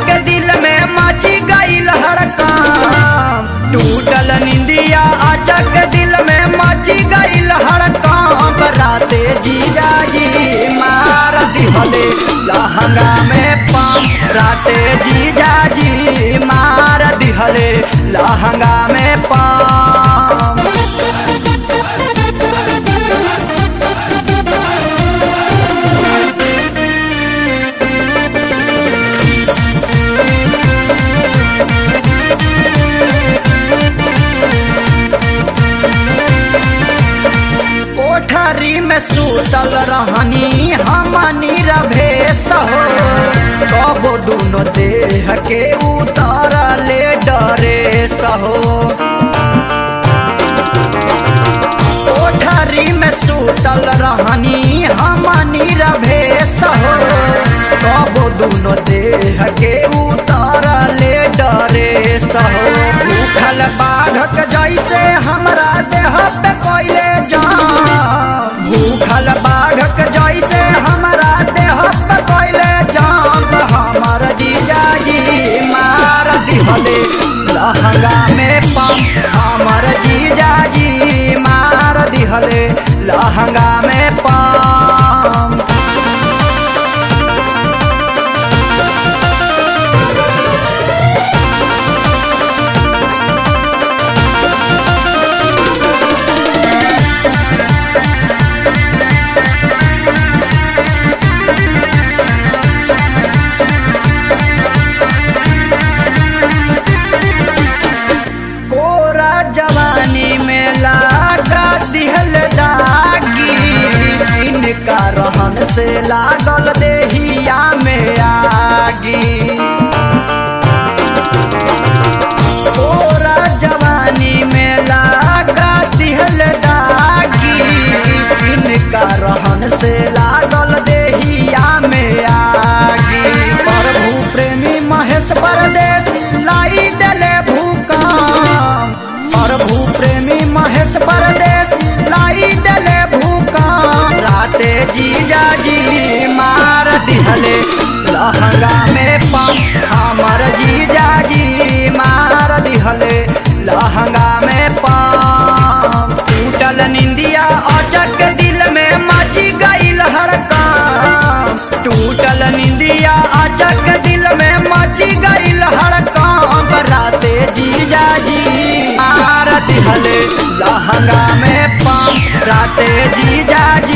अचक दिल में मची गईल हर काम टूटल निंदिया अचक दिल में मची गईल हर काम राते जीजा जी मार दिहले लहंगा में पाम राते जीजा जी मार दिहले लहंगा में पाम कोठरी में सूतल रहनी हमनी रभेस हो कबो दुनो देह के उतारले डरे सहो कोठरी में सूतल रहनी हमनी रभेस हो कबो दुनो देह के उतारले डरे सहो भूखल बाघक जैसे हमरा देह पे कोइले जाम भूखल बाघक जैसे हमरा देह पे कोइले जाम हमर जीजाजी मार दिहले लहंगा में पम हमर जीजाजी मार दिहले लहंगा में पम कोरा जवानी में लागा दिहल दागी इनका रहन से लागल देहिया में आगी कोरा जवानी में लागा दिहल दागी इनका रहन से लागल देहिया में आगी प्रभु प्रेमी महेश परदेश लाई देले भूकंप प्रभु प्रेमी महेश परदेश लाई देले भूकंप राते जीजा जी मार दिहले लहंगा में पम हमर जीजा जी मार दिहले लहंगा में पम टूटल निंदिया अचक दिल में मची गईल हर काम टूटल निंदिया अचक दिल में मची गईल हर काम राते जीजा जी मार दिहले लहंगा में पाम राते जीजा जी